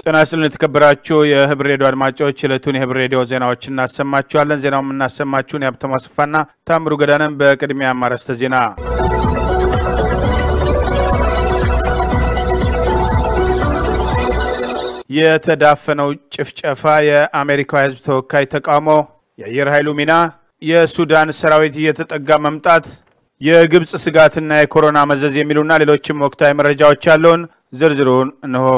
ጤና ይስጥልን የተከበራችሁ የህብር ሬዲዮ አድማጮች ዕለቱን የህብር ሬዲዮ ዜናዎች እናሰማችኋለን። ዜናው የምናሰማችሁን የሀብተማ አስፋና ታምሩ ገዳንን። በቅድሚያ አርዕስተ ዜና የተዳፈነው ጭፍጨፋ የአሜሪካው ህዝብ ተወካይ ተቃውሞ፣ የአየር ኃይሉ ሚና፣ የሱዳን ሰራዊት እየተጠጋ መምጣት፣ የግብፅ ስጋትና የኮሮና መዘዝ የሚሉና ሌሎችም ወቅታዊ መረጃዎች ያለውን ዝርዝሩን እንሆ።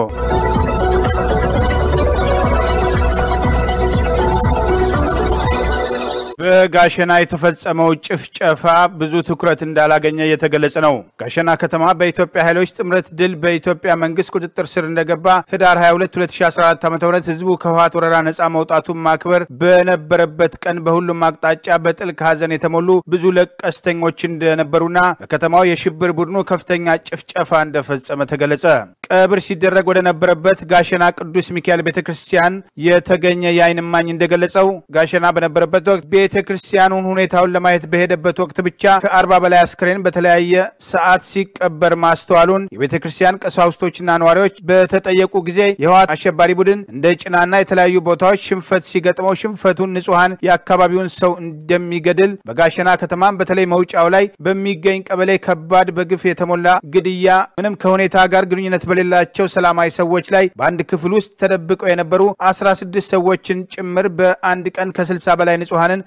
በጋሸና የተፈጸመው ጭፍጨፋ ብዙ ትኩረት እንዳላገኘ እየተገለጸ ነው። ጋሸና ከተማ በኢትዮጵያ ኃይሎች ጥምረት ድል በኢትዮጵያ መንግስት ቁጥጥር ስር እንደገባ ህዳር 22 2014 ዓ ም ህዝቡ ከህወሓት ወረራ ነፃ መውጣቱን ማክበር በነበረበት ቀን በሁሉም አቅጣጫ በጥልቅ ሐዘን የተሞሉ ብዙ ለቀስተኞች እንደነበሩና በከተማው የሽብር ቡድኑ ከፍተኛ ጭፍጨፋ እንደፈጸመ ተገለጸ። ቀብር ሲደረግ ወደ ነበረበት ጋሸና ቅዱስ ሚካኤል ቤተ ክርስቲያን የተገኘ የአይን እማኝ እንደገለጸው ጋሸና በነበረበት ወቅት ቤተ ክርስቲያኑን ሁኔታውን ለማየት በሄደበት ወቅት ብቻ ከአርባ በላይ አስክሬን በተለያየ ሰዓት ሲቀበር ማስተዋሉን የቤተ ክርስቲያን ቀሳውስቶችና ነዋሪዎች በተጠየቁ ጊዜ የህወሓት አሸባሪ ቡድን እንደ ጭናና የተለያዩ ቦታዎች ሽንፈት ሲገጥመው ሽንፈቱን ንጹሐን የአካባቢውን ሰው እንደሚገድል በጋሸና ከተማም በተለይ መውጫው ላይ በሚገኝ ቀበሌ ከባድ በግፍ የተሞላ ግድያ ምንም ከሁኔታ ጋር ግንኙነት በሌላቸው ሰላማዊ ሰዎች ላይ በአንድ ክፍል ውስጥ ተደብቀው የነበሩ 16 ሰዎችን ጭምር በአንድ ቀን ከ60 በላይ ንጹሐንን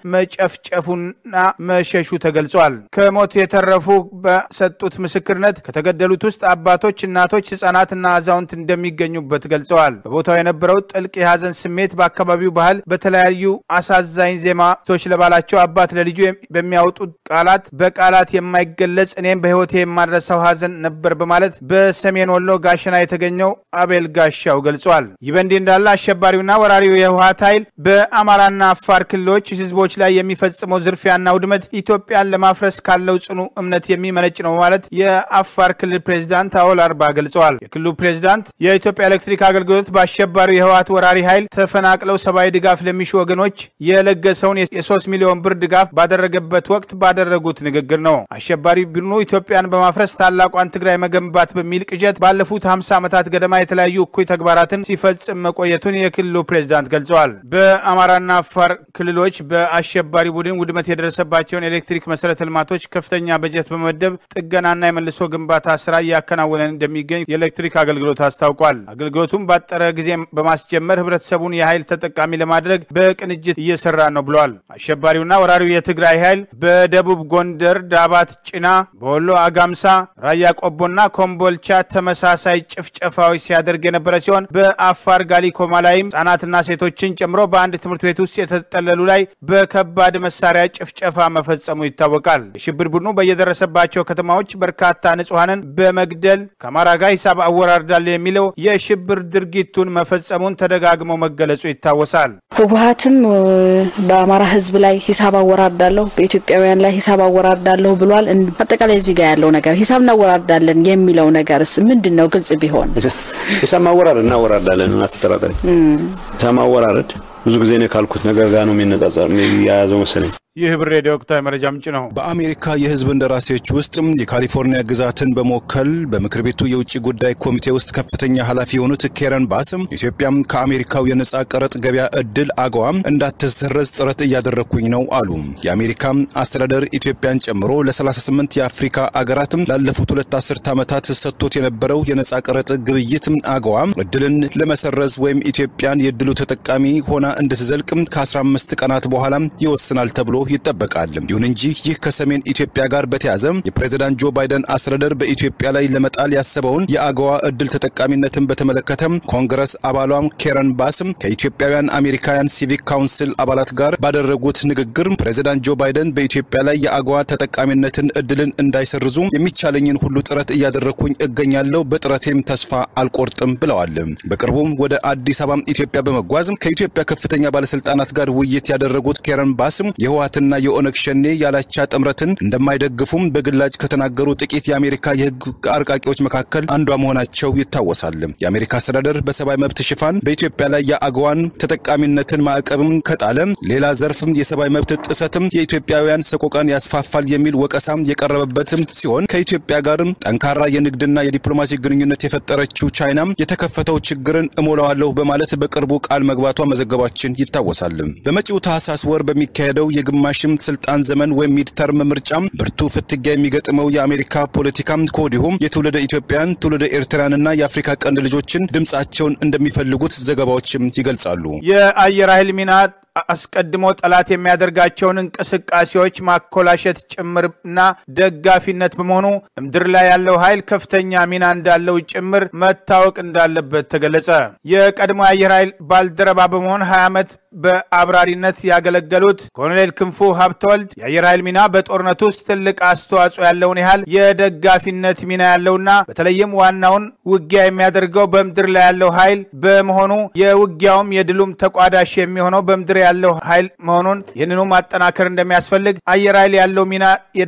መጨፍጨፉና መሸሹ ተገልጿል። ከሞት የተረፉ በሰጡት ምስክርነት ከተገደሉት ውስጥ አባቶች፣ እናቶች፣ ህጻናትና አዛውንት እንደሚገኙበት ገልጸዋል። በቦታው የነበረው ጥልቅ የሀዘን ስሜት በአካባቢው ባህል በተለያዩ አሳዛኝ ዜማቶች ለባላቸው አባት ለልጁ በሚያወጡት ቃላት በቃላት የማይገለጽ እኔም በህይወቴ የማድረሰው ሀዘን ነበር በማለት በሰሜን ወሎ ጋሸና የተገኘው አቤል ጋሻው ገልጿል። ይህ በእንዲህ እንዳለ አሸባሪውና ወራሪው የህወሓት ኃይል በአማራና አፋር ክልሎች ህዝቦች ላይ የሚፈጽመው ዝርፊያና ውድመት ኢትዮጵያን ለማፍረስ ካለው ጽኑ እምነት የሚመነጭ ነው በማለት የአፋር ክልል ፕሬዚዳንት አወል አርባ ገልጸዋል። የክልሉ ፕሬዚዳንት የኢትዮጵያ ኤሌክትሪክ አገልግሎት በአሸባሪው የህወሓት ወራሪ ኃይል ተፈናቅለው ሰብአዊ ድጋፍ ለሚሹ ወገኖች የለገሰውን የሶስት ሚሊዮን ብር ድጋፍ ባደረገበት ወቅት ባደረጉት ንግግር ነው። አሸባሪ ቡድኑ ኢትዮጵያን በማፍረስ ታላቋን ትግራይ መገንባት በሚል ቅዠት ባለፉት 50 ዓመታት ገደማ የተለያዩ እኩይ ተግባራትን ሲፈጽም መቆየቱን የክልሉ ፕሬዚዳንት ገልጸዋል። በአማራና አፋር ክልሎች በአሸባሪ ቡድን ውድመት የደረሰባቸውን ኤሌክትሪክ መሰረተ ልማቶች ከፍተኛ በጀት በመመደብ ጥገናና የመልሶ ግንባታ ስራ እያከናወነ እንደሚገኝ የኤሌክትሪክ አገልግሎት አስታውቋል። አገልግሎቱም ባጠረ ጊዜ በማስጀመር ህብረተሰቡን የኃይል ተጠቃሚ ለማድረግ በቅንጅት እየሰራ ነው ብለዋል። አሸባሪውና ወራሪው የትግራይ ኃይል በደቡብ ጎንደር ዳባት ጭና፣ በወሎ አጋምሳ፣ ራያ ቆቦና ኮምቦልቻ ተመሳሳይ ጭፍጨፋዎች ሲያደርግ የነበረ ሲሆን በአፋር ጋሊኮማ ላይም ህጻናትና ሴቶችን ጨምሮ በአንድ ትምህርት ቤት ውስጥ የተጠለሉ ላይ በከባድ መሳሪያ ጭፍጨፋ መፈጸሙ ይታወቃል። የሽብር ቡድኑ በየደረሰባቸው ከተማዎች በርካታ ንጹሐንን በመግደል ከአማራ ጋር ሂሳብ አወራርዳል የሚለው የሽብር ድርጊቱን መፈጸሙን ተደጋግሞ መገለጹ ይታወሳል። ህወሓትም በአማራ ህዝብ ላይ ሂሳብ አወራርዳለሁ፣ በኢትዮጵያውያን ላይ ሂሳብ አወራርዳለሁ ብሏል። አጠቃላይ እዚህ ጋር ያለው ነገር ሂሳብ እናወራርዳለን የሚለው ነገርስ ምንድን ነው? ግልጽ ቢሆን ሂሳብ ማወራረድ እናወራርዳለን፣ አትጠራጠሪ። ሂሳብ ማወራረድ ብዙ ጊዜ እኔ ካልኩት ነገር ጋር ነው የሚነጻጸር የያዘው መሰለኝ። ይህ ህብር ሬዲዮ ወቅታዊ መረጃ ምንጭ ነው። በአሜሪካ የህዝብ እንደራሴዎች ውስጥ የካሊፎርኒያ ግዛትን በመወከል በምክር ቤቱ የውጭ ጉዳይ ኮሚቴ ውስጥ ከፍተኛ ኃላፊ የሆኑት ኬረን ባስም ኢትዮጵያም ከአሜሪካው የነጻ ቀረጥ ገበያ እድል አገዋ እንዳትሰረዝ ጥረት እያደረግኩኝ ነው አሉ። የአሜሪካ አስተዳደር ኢትዮጵያን ጨምሮ ለ38 የአፍሪካ አገራትም ላለፉት ሁለት አስርት ዓመታት ሰጥቶት የነበረው የነጻ ቀረጥ ግብይት አገዋ እድልን ለመሰረዝ ወይም ኢትዮጵያን የእድሉ ተጠቃሚ ሆና እንድትዘልቅ ከ15 ቀናት በኋላ ይወስናል ተብሎ ይጠበቃል። ይሁን እንጂ ይህ ከሰሜን ኢትዮጵያ ጋር በተያዘ የፕሬዝዳንት ጆ ባይደን አስተዳደር በኢትዮጵያ ላይ ለመጣል ያሰበውን የአገዋ እድል ተጠቃሚነትን በተመለከተ ኮንግረስ አባሏም ኬረን ባስም ከኢትዮጵያውያን አሜሪካውያን ሲቪክ ካውንስል አባላት ጋር ባደረጉት ንግግር ፕሬዝዳንት ጆ ባይደን በኢትዮጵያ ላይ የአገዋ ተጠቃሚነትን እድልን እንዳይሰርዙ የሚቻለኝን ሁሉ ጥረት እያደረግኩኝ እገኛለሁ፣ በጥረቴም ተስፋ አልቆርጥም ብለዋል። በቅርቡም ወደ አዲስ አበባ ኢትዮጵያ በመጓዝ ከኢትዮጵያ ከፍተኛ ባለስልጣናት ጋር ውይይት ያደረጉት ኬረን ባስም የህወሓት ህወሓትና የኦነግ ሸኔ ያላቻ ጥምረትን እንደማይደግፉም በግላጭ ከተናገሩ ጥቂት የአሜሪካ የህግ አርቃቂዎች መካከል አንዷ መሆናቸው ይታወሳል። የአሜሪካ አስተዳደር በሰብአዊ መብት ሽፋን በኢትዮጵያ ላይ የአገዋን ተጠቃሚነትን ማዕቀብም ከጣለ ሌላ ዘርፍም የሰብአዊ መብት ጥሰትም የኢትዮጵያውያን ሰቆቃን ያስፋፋል የሚል ወቀሳም የቀረበበትም ሲሆን ከኢትዮጵያ ጋርም ጠንካራ የንግድና የዲፕሎማሲ ግንኙነት የፈጠረችው ቻይናም የተከፈተው ችግርን እሞላዋለሁ በማለት በቅርቡ ቃል መግባቷ መዘገባችን ይታወሳል። በመጪው ታህሳስ ወር በሚካሄደው የግማሽም ስልጣን ዘመን ወይም ሚድተርም ምርጫም ብርቱ ፍትጊያ የሚገጥመው የአሜሪካ ፖለቲካም ከወዲሁም የትውልደ ኢትዮጵያን ትውልደ ኤርትራንና የአፍሪካ ቀንድ ልጆችን ድምጻቸውን እንደሚፈልጉት ዘገባዎችም ይገልጻሉ። የአየር ኃይል ሚና አስቀድሞ ጠላት የሚያደርጋቸውን እንቅስቃሴዎች ማኮላሸት ጭምርና ደጋፊነት በመሆኑ ምድር ላይ ያለው ኃይል ከፍተኛ ሚና እንዳለው ጭምር መታወቅ እንዳለበት ተገለጸ። የቀድሞ የአየር ኃይል ባልደረባ በመሆን 20 ዓመት በአብራሪነት ያገለገሉት ኮሎኔል ክንፉ ሀብተወልድ የአየር ኃይል ሚና በጦርነት ውስጥ ትልቅ አስተዋጽኦ ያለውን ያህል የደጋፊነት ሚና ያለውና በተለይም ዋናውን ውጊያ የሚያደርገው በምድር ላይ ያለው ኃይል በመሆኑ የውጊያውም የድሉም ተቋዳሽ የሚሆነው በምድር ያለው ኃይል መሆኑን ይህንኑ ማጠናከር እንደሚያስፈልግ አየር ኃይል ያለው ሚና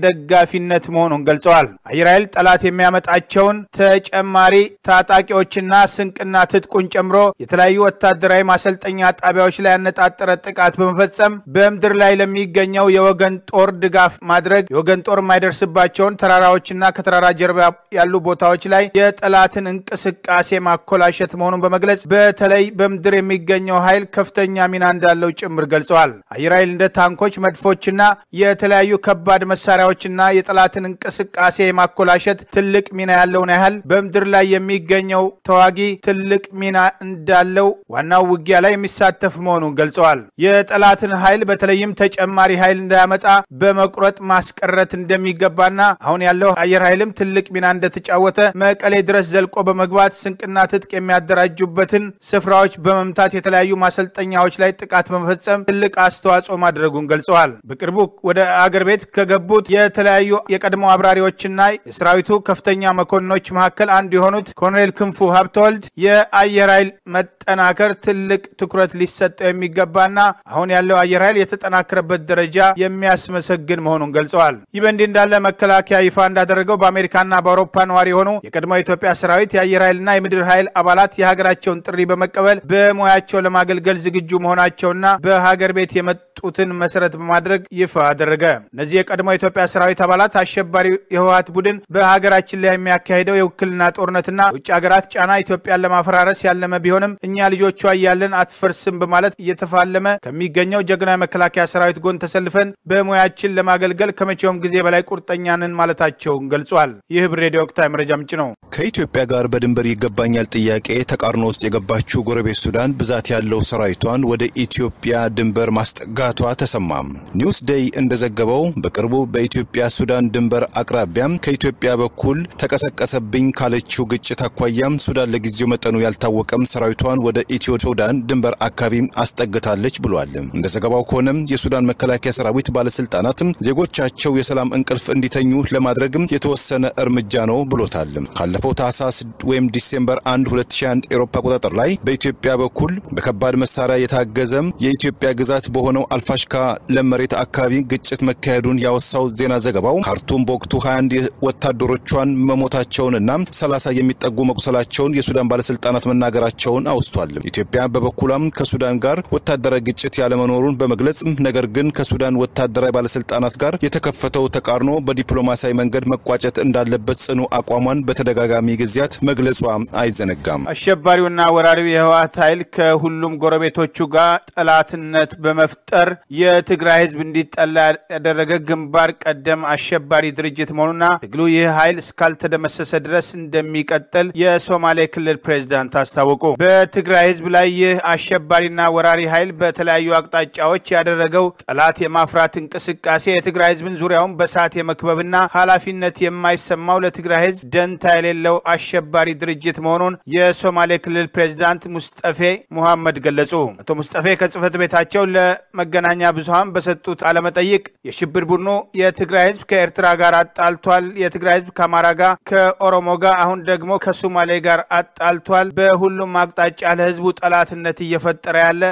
የደጋፊነት መሆኑን ገልጸዋል። አየር ኃይል ጠላት የሚያመጣቸውን ተጨማሪ ታጣቂዎችና ስንቅና ትጥቁን ጨምሮ የተለያዩ ወታደራዊ ማሰልጠኛ ጣቢያዎች ላይ ያነጣጠረ ጥቃት በመፈጸም በምድር ላይ ለሚገኘው የወገን ጦር ድጋፍ ማድረግ የወገን ጦር የማይደርስባቸውን ተራራዎችና ከተራራ ጀርባ ያሉ ቦታዎች ላይ የጠላትን እንቅስቃሴ ማኮላሸት መሆኑን በመግለጽ በተለይ በምድር የሚገኘው ኃይል ከፍተኛ ሚና እንዳለው ጭምር ገልጸዋል። አየር ኃይል እንደ ታንኮች፣ መድፎችና የተለያዩ ከባድ መሳሪያዎችና የጠላትን እንቅስቃሴ የማኮላሸት ትልቅ ሚና ያለውን ያህል በምድር ላይ የሚገኘው ተዋጊ ትልቅ ሚና እንዳለው ዋናው ውጊያ ላይ የሚሳተፍ መሆኑን ገልጸዋል። የጠላትን ኃይል በተለይም ተጨማሪ ኃይል እንዳያመጣ በመቁረጥ ማስቀረት እንደሚገባና አሁን ያለው አየር ኃይልም ትልቅ ሚና እንደተጫወተ መቀሌ ድረስ ዘልቆ በመግባት ስንቅና ትጥቅ የሚያደራጁበትን ስፍራዎች በመምታት የተለያዩ ማሰልጠኛዎች ላይ ጥቃት በመፈጸም ትልቅ አስተዋጽኦ ማድረጉን ገልጸዋል። በቅርቡ ወደ አገር ቤት ከገቡት የተለያዩ የቀድሞ አብራሪዎችና የሰራዊቱ ከፍተኛ መኮንኖች መካከል አንዱ የሆኑት ኮሎኔል ክንፉ ሀብተወልድ የአየር ኃይል መጠናከር ትልቅ ትኩረት ሊሰጠው የሚገባና አሁን ያለው አየር ኃይል የተጠናከረበት ደረጃ የሚያስመሰግን መሆኑን ገልጸዋል። ይህ በእንዲህ እንዳለ መከላከያ ይፋ እንዳደረገው በአሜሪካና በአውሮፓ ነዋሪ የሆኑ የቀድሞ የኢትዮጵያ ሰራዊት የአየር ኃይልና የምድር ኃይል አባላት የሀገራቸውን ጥሪ በመቀበል በሙያቸው ለማገልገል ዝግጁ መሆናቸውና በሀገር ቤት የመጡትን መሰረት በማድረግ ይፋ አደረገ። እነዚህ የቀድሞ የኢትዮጵያ ሰራዊት አባላት አሸባሪ የህወሀት ቡድን በሀገራችን ላይ የሚያካሂደው የውክልና ጦርነትና የውጭ ሀገራት ጫና ኢትዮጵያን ለማፈራረስ ያለመ ቢሆንም እኛ ልጆቿ እያለን አትፈርስም በማለት እየተፋለመ ከሚገኘው ጀግና መከላከያ ሰራዊት ጎን ተሰልፈን በሙያችን ለማገልገል ከመቼውም ጊዜ በላይ ቁርጠኛ ነን ማለታቸውን ገልጿል። ይህ ህብር ሬዲዮ ወቅታዊ መረጃ ምንጭ ነው። ከኢትዮጵያ ጋር በድንበር ይገባኛል ጥያቄ ተቃርኖ ውስጥ የገባችው ጎረቤት ሱዳን ብዛት ያለው ሰራዊቷን ወደ ኢትዮጵያ ድንበር ማስጠጋቷ ተሰማም። ኒውስ ዴይ እንደዘገበው በቅርቡ በኢትዮጵያ ሱዳን ድንበር አቅራቢያም ከኢትዮጵያ በኩል ተቀሰቀሰብኝ ካለችው ግጭት አኳያም ሱዳን ለጊዜው መጠኑ ያልታወቀም ሰራዊቷን ወደ ኢትዮ ሱዳን ድንበር አካባቢ አስጠግታለች ብሏል። እንደ ዘገባው ከሆነም የሱዳን መከላከያ ሰራዊት ባለስልጣናትም ዜጎቻቸው የሰላም እንቅልፍ እንዲተኙ ለማድረግም የተወሰነ እርምጃ ነው ብሎታል። ካለፈው ታህሳስ ወይም ዲሴምበር 1 2001 ኤሮፓ አቆጣጠር ላይ በኢትዮጵያ በኩል በከባድ መሳሪያ የታገዘም የኢትዮጵያ ግዛት በሆነው አልፋሽካ ለም መሬት አካባቢ ግጭት መካሄዱን ያወሳው ዜና ዘገባው ካርቱም በወቅቱ 21 ወታደሮቿን መሞታቸውንና 30 የሚጠጉ መቁሰላቸውን የሱዳን ባለስልጣናት መናገራቸውን አውስቷል። ኢትዮጵያ በበኩሏም ከሱዳን ጋር ወታደራዊ ግጭት ያለመኖሩን በመግለጽ ነገር ግን ከሱዳን ወታደራዊ ባለስልጣናት ጋር የተከፈተው ተቃርኖ በዲፕሎማሲያዊ መንገድ መቋጨት እንዳለበት ጽኑ አቋሟን በተደጋጋሚ ጊዜያት መግለጿ አይዘነጋም። አሸባሪውና ወራሪው የህወሓት ኃይል ከሁሉም ጎረቤቶቹ ጋር ጠላትነት በመፍጠር የትግራይ ህዝብ እንዲጠላ ያደረገ ግንባር ቀደም አሸባሪ ድርጅት መሆኑና ትግሉ ይህ ኃይል እስካልተደመሰሰ ድረስ እንደሚቀጥል የሶማሌ ክልል ፕሬዝዳንት አስታወቁ። በትግራይ ህዝብ ላይ ይህ አሸባሪና ወራሪ ኃይል በተለያዩ አቅጣጫዎች ያደረገው ጠላት የማፍራት እንቅስቃሴ የትግራይ ህዝብን ዙሪያውን በሰዓት የመክበብና ኃላፊነት የማይሰማው ለትግራይ ህዝብ ደንታ የሌለው አሸባሪ ድርጅት መሆኑን የሶማሌ ክልል ፕሬዝዳንት ሙስጠፌ ሙሐመድ ገለጹ። አቶ ሙስጠፌ ከጽህፈት ቤታቸው ለመገናኛ ብዙሃን በሰጡት ቃለመጠይቅ የሽብር ቡድኑ የትግራይ ህዝብ ከኤርትራ ጋር አጣልቷል፣ የትግራይ ህዝብ ከአማራ ጋር፣ ከኦሮሞ ጋር፣ አሁን ደግሞ ከሶማሌ ጋር አጣልቷል። በሁሉም አቅጣጫ ለህዝቡ ጠላትነት እየፈጠረ ያለ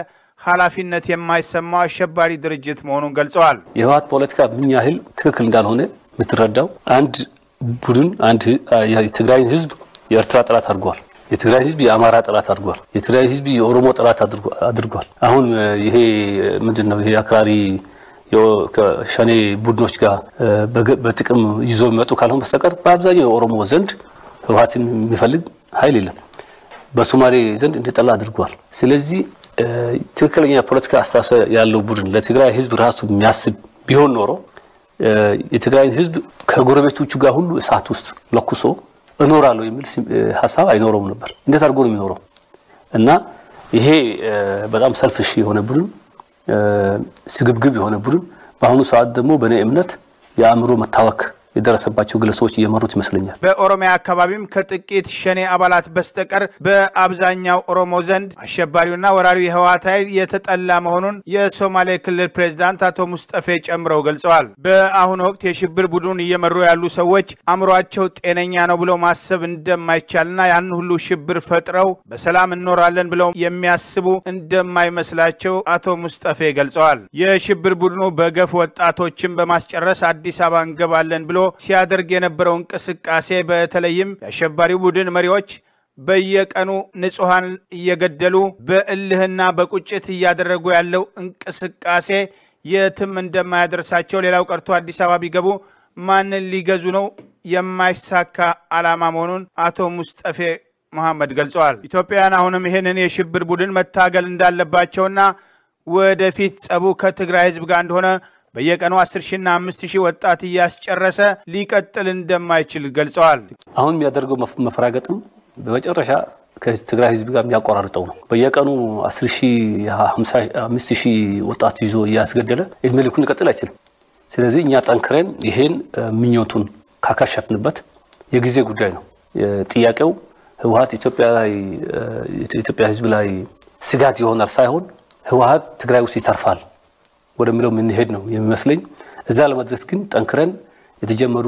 ኃላፊነት የማይሰማው አሸባሪ ድርጅት መሆኑን ገልጸዋል። የህወሓት ፖለቲካ ምን ያህል ትክክል እንዳልሆነ የምትረዳው አንድ ቡድን አንድ የትግራይን ህዝብ የኤርትራ ጠላት አድርጓል። የትግራይ ህዝብ የአማራ ጠላት አድርጓል። የትግራይ ህዝብ የኦሮሞ ጠላት አድርጓል። አሁን ይሄ ምንድን ነው? ይሄ አክራሪ ከሸኔ ቡድኖች ጋር በጥቅም ይዞ የሚመጡ ካልሆን በስተቀር በአብዛኛው የኦሮሞ ዘንድ ህወሓትን የሚፈልግ ኃይል የለም። በሶማሌ ዘንድ እንዲጠላ አድርጓል። ስለዚህ ትክክለኛ ፖለቲካ አስተሳሰብ ያለው ቡድን ለትግራይ ህዝብ ራሱ የሚያስብ ቢሆን ኖሮ የትግራይን ህዝብ ከጎረቤቶቹ ጋር ሁሉ እሳት ውስጥ ለኩሶ እኖራለሁ የሚል ሀሳብ አይኖረውም ነበር። እንዴት አድርጎ ነው የሚኖረው? እና ይሄ በጣም ሰልፍሽ የሆነ ቡድን፣ ስግብግብ የሆነ ቡድን በአሁኑ ሰዓት ደግሞ በእኔ እምነት የአእምሮ መታወክ የደረሰባቸው ግለሰቦች እየመሩት ይመስለኛል። በኦሮሚያ አካባቢም ከጥቂት ሸኔ አባላት በስተቀር በአብዛኛው ኦሮሞ ዘንድ አሸባሪውና ወራሪው የህወሓት ኃይል የተጠላ መሆኑን የሶማሌ ክልል ፕሬዝዳንት አቶ ሙስጠፌ ጨምረው ገልጸዋል። በአሁኑ ወቅት የሽብር ቡድኑን እየመሩ ያሉ ሰዎች አእምሯቸው ጤነኛ ነው ብለው ማሰብ እንደማይቻልና ያን ሁሉ ሽብር ፈጥረው በሰላም እኖራለን ብለው የሚያስቡ እንደማይመስላቸው አቶ ሙስጠፌ ገልጸዋል። የሽብር ቡድኑ በገፍ ወጣቶችን በማስጨረስ አዲስ አበባ እንገባለን ብሎ ሲያደርግ የነበረው እንቅስቃሴ በተለይም የአሸባሪው ቡድን መሪዎች በየቀኑ ንጹሐን እየገደሉ በእልህና በቁጭት እያደረጉ ያለው እንቅስቃሴ የትም እንደማያደርሳቸው፣ ሌላው ቀርቶ አዲስ አበባ ቢገቡ ማንን ሊገዙ ነው የማይሳካ ዓላማ መሆኑን አቶ ሙስጠፌ መሐመድ ገልጸዋል። ኢትዮጵያውያን አሁንም ይህንን የሽብር ቡድን መታገል እንዳለባቸውና ወደፊት ጸቡ ከትግራይ ህዝብ ጋር እንደሆነ በየቀኑ 10 ሺና 5 ሺህ ወጣት እያስጨረሰ ሊቀጥል እንደማይችል ገልጸዋል። አሁን የሚያደርገው መፈራገጥም በመጨረሻ ከትግራይ ህዝብ ጋር የሚያቆራርጠው ነው። በየቀኑ 10 ሺህ 5 ሺህ ወጣት ይዞ እያስገደለ እድሜ ልኩን ሊቀጥል አይችልም። ስለዚህ እኛ ጠንክረን ይሄን ምኞቱን ካካሸፍንበት የጊዜ ጉዳይ ነው። ጥያቄው ህወሓት ኢትዮጵያ ህዝብ ላይ ስጋት ይሆናል ሳይሆን ህወሓት ትግራይ ውስጥ ይተርፋል ወደሚለው የምንሄድ ነው የሚመስለኝ። እዛ ለመድረስ ግን ጠንክረን የተጀመሩ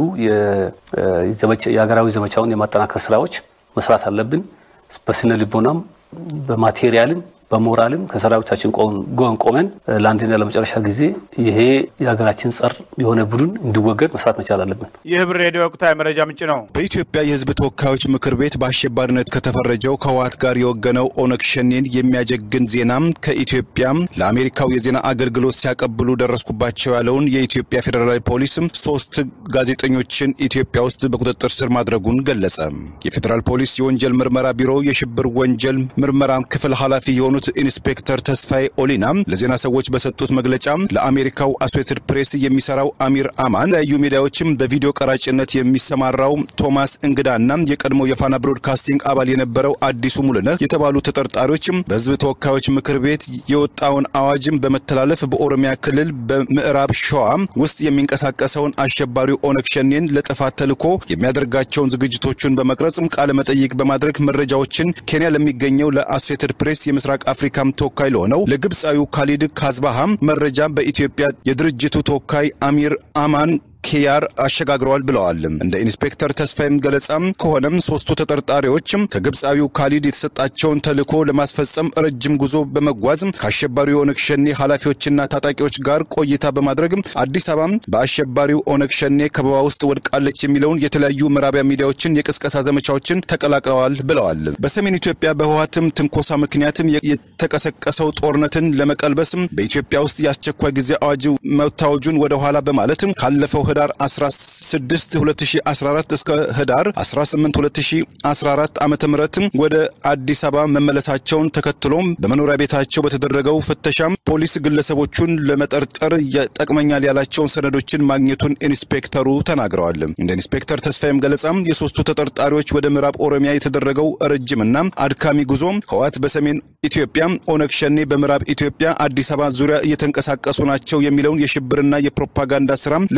የሀገራዊ ዘመቻውን የማጠናከር ስራዎች መስራት አለብን። በስነ ልቦናም በማቴሪያልም በሞራልም ከሰራዊታችን ጎን ቆመን ለአንድና ለመጨረሻ ጊዜ ይሄ የሀገራችን ጸር የሆነ ቡድን እንዲወገድ መስራት መቻል አለብን። ይህ ብር ሬዲዮ ወቅታዊ መረጃ ምንጭ ነው። በኢትዮጵያ የህዝብ ተወካዮች ምክር ቤት በአሸባሪነት ከተፈረጀው ከህወሓት ጋር የወገነው ኦነግ ሸኔን የሚያጀግን ዜናም ከኢትዮጵያ ለአሜሪካው የዜና አገልግሎት ሲያቀብሉ ደረስኩባቸው ያለውን የኢትዮጵያ ፌዴራላዊ ፖሊስም ሶስት ጋዜጠኞችን ኢትዮጵያ ውስጥ በቁጥጥር ስር ማድረጉን ገለጸ። የፌዴራል ፖሊስ የወንጀል ምርመራ ቢሮ የሽብር ወንጀል ምርመራ ክፍል ኃላፊ የሆኑት ኢንስፔክተር ተስፋዬ ኦሊና ለዜና ሰዎች በሰጡት መግለጫ ለአሜሪካው አሶሴትድ ፕሬስ የሚሰራው አሚር አማን ለዩ ሚዲያዎችም በቪዲዮ ቀራጭነት የሚሰማራው ቶማስ እንግዳና የቀድሞ የፋና ብሮድካስቲንግ አባል የነበረው አዲሱ ሙሉነህ የተባሉ ተጠርጣሪዎችም በህዝብ ተወካዮች ምክር ቤት የወጣውን አዋጅም በመተላለፍ በኦሮሚያ ክልል በምዕራብ ሸዋ ውስጥ የሚንቀሳቀሰውን አሸባሪው ኦነግ ሸኔን ለጥፋት ተልኮ የሚያደርጋቸውን ዝግጅቶቹን በመቅረጽም ቃለ መጠይቅ በማድረግ መረጃዎችን ኬንያ ለሚገኘው ለአሶሴትድ ፕሬስ የምስራቅ አፍሪካም ተወካይ ለሆነው ለግብፃዊው ካሊድ ካዝባሃም መረጃ በኢትዮጵያ የድርጅቱ ተወካይ አሚር አማን ኪያር አሸጋግረዋል ብለዋል። እንደ ኢንስፔክተር ተስፋይም ገለጻም ከሆነም ሶስቱ ተጠርጣሪዎችም ከግብፃዊው ካሊድ የተሰጣቸውን ተልዕኮ ለማስፈጸም ረጅም ጉዞ በመጓዝ ከአሸባሪው ኦነግ ሸኔ ኃላፊዎችና ታጣቂዎች ጋር ቆይታ በማድረግ አዲስ አበባ በአሸባሪው ኦነግ ሸኔ ከበባ ውስጥ ወድቃለች የሚለውን የተለያዩ ምዕራቢያ ሚዲያዎችን የቅስቀሳ ዘመቻዎችን ተቀላቅለዋል ብለዋል። በሰሜን ኢትዮጵያ በህወሓትም ትንኮሳ ምክንያትም የተቀሰቀሰው ጦርነትን ለመቀልበስም በኢትዮጵያ ውስጥ የአስቸኳይ ጊዜ አዋጅ መታወጁን ወደ ኋላ በማለትም ካለፈው ህዳር 16 2014 እስከ ህዳር 18 2014 ዓ ም ወደ አዲስ አበባ መመለሳቸውን ተከትሎም በመኖሪያ ቤታቸው በተደረገው ፍተሻም ፖሊስ ግለሰቦቹን ለመጠርጠር ይጠቅመኛል ያላቸውን ሰነዶችን ማግኘቱን ኢንስፔክተሩ ተናግረዋል። እንደ ኢንስፔክተር ተስፋዬም ገለጻም የሶስቱ ተጠርጣሪዎች ወደ ምዕራብ ኦሮሚያ የተደረገው ረጅምና አድካሚ ጉዞ ህወሓት በሰሜን ኢትዮጵያ ኦነግ ሸኔ በምዕራብ ኢትዮጵያ አዲስ አበባ ዙሪያ እየተንቀሳቀሱ ናቸው የሚለውን የሽብርና የፕሮፓጋንዳ ስራም ለማስ